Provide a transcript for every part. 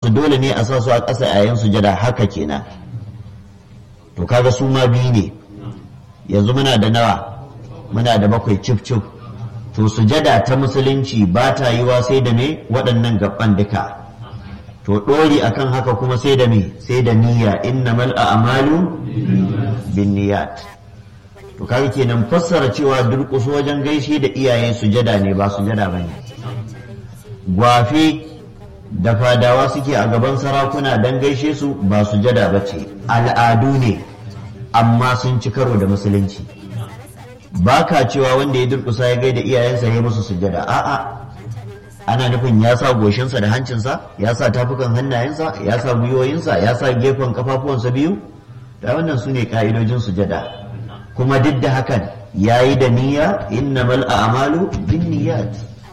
su dole ne a sa su a ƙasa yayin sujada haka kenan to kaga su ma biyu ne yanzu muna da nawa muna da bakwai cif cif to sujada ta musulunci ba ta yiwa sai da me waɗannan gaban duka to ɗori akan haka kuma sai da me sai da niyya innamal a'malu bin niyyat to kaga kenan fassara cewa durƙuso wajen gaishe da iyaye sujada ne ba sujada bane gwafe da fadawa suke a gaban sarakuna don gaishe su ba sujada ba ce al'adu ne amma sun ci karo da musulunci ba ka cewa wanda ya durƙusa ya gaida iyayensa ya musu sujada a'a ana nufin ya sa goshinsa da hancinsa ya sa tafukan hannayensa ya sa gwiwoyinsa ya sa gefen kafafuwansa biyu da wannan su ne ka'idojin sujada kuma duk da hakan ya yi da niyya innamal a'malu bin niyyat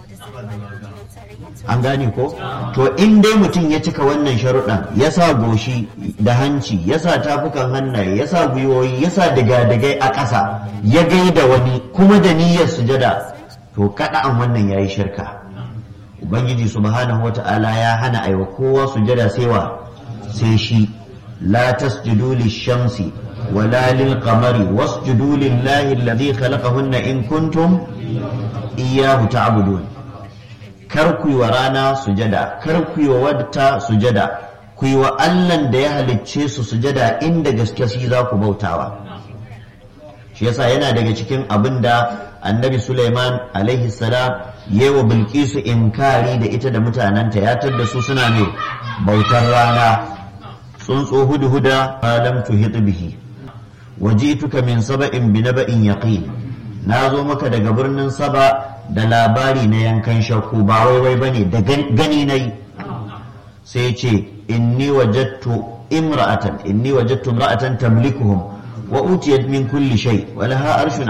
an gane ko to in dai mutum ya cika wannan sharuɗan ya sa goshi da hanci ya sa tafukan hannaye ya sa gwiwoyi ya sa digadigai a ƙasa ya gaida wani kuma da niyyar sujada to kaɗa'an wannan ya yi shirka ubangiji subhanahu wa ta'ala ya hana aiwa kowa sujada sai wa sai shi la tasjudu lishamsi wala lil qamari wasjudu lillahi alladhi khalaqahunna in kuntum iyyahu ta'budun kar ku yi wa rana sujada kar ku yi wa wadta sujada ku yi wa allan da ya halicce su sujada inda gaske shi za ku bautawa shi yasa yana daga cikin abin da annabi suleiman alaihi salam yi wa bilkisu inkari da ita da mutanenta ya da su suna ne bautar rana tsuntsu hudu huda alam tuhit bihi wajituka min saba'in bi naba'in yaqin na zo maka daga birnin saba da labari na yankan shakku ba wai wai bane da gani nayi sai ce inni wajadtu imra'atan inni wajadtu imra'atan tamlikuhum wa utiyat min kulli shay wa laha arshun